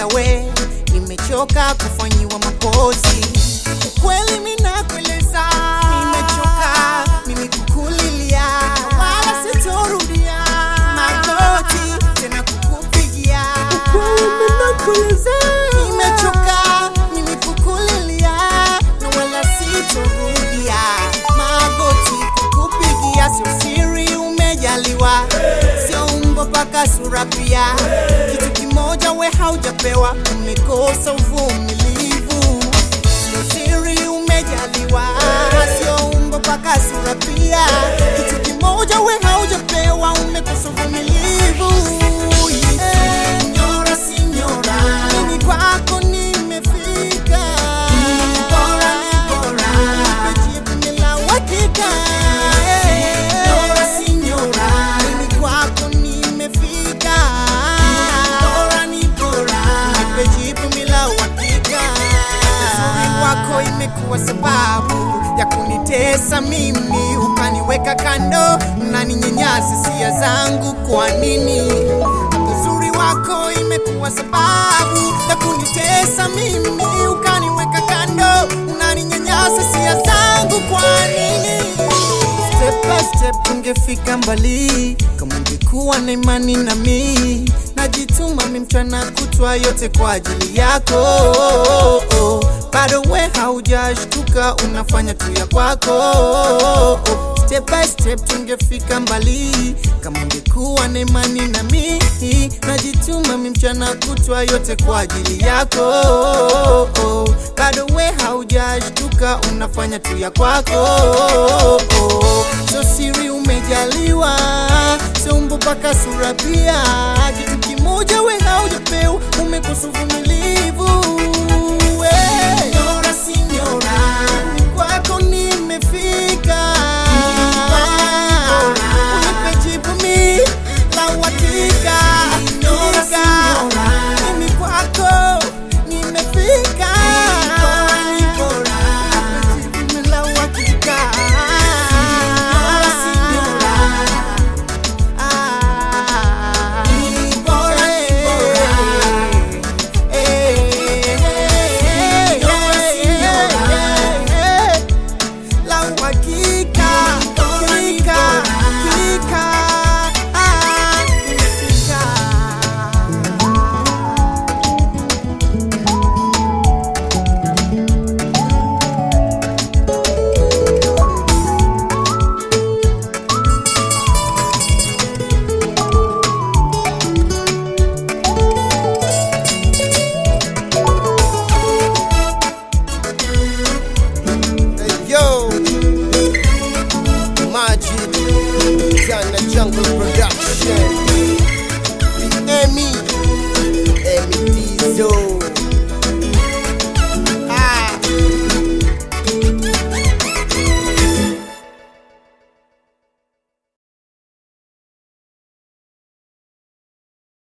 Oya we, nimechoka kufanyiwa mapozi. Ukweli mimi nakueleza, nimechoka mimi kukulilia, wala sitorudia magoti tena kukupigia. Ukweli mimi nakueleza, nimechoka mimi kukulilia, na wala sitorudia magoti kukupigia. Sio siri umejaliwa, sio umbo paka sura pia. Kitu kimoja we haujapewa, umekosa uvumilivu. Sio siri umejaliwa, sio umbo paka sura pia. Kitu kimoja we haujapewa, umekosa uvumilivu. Signora, signora, mimi kwako nimefika. Bora ni bora, nimejibu bila uhakika. Signora, signora, mimi kwako nimefika. Bora ni bora, nimejibu bila uhakika. Uzuri wako imekuwa sababu ya kunitesa mimi, ukaniweka kando, unaninyanyasa hisia zangu. Kwa nini? Uzuri wako imekuwa sababu ya kunitesa mimi, ukaniweka kando, unaninyanyasa hisia zangu. Kwa nini? Step by step tungefika mbali kama ungekuwa na imani na mi najituma mi mchana kutwa yote kwa ajili yako bado we haujashtuka unafanya tu ya kwako step by step tungefika mbali kama ungekuwa na imani na mi najituma mi mchana kutwa yote kwa ajili yako bado we haujashtuka unafanya tu ya kwako so siri umejaliwa seumbo mpaka sura pia kitu kimoja we haujapewa umekosa uvumilivu we. Signora, signora, kwako nimefika unipe jibu mi la uhakika mimi kwako nimefika Nipe jibu mi la uhakika Ah, bora, eh, eh, eh, eh, la uhakika, hakika, hakika, ah, nimefika. Hey, yo, Majid, Jana Jungle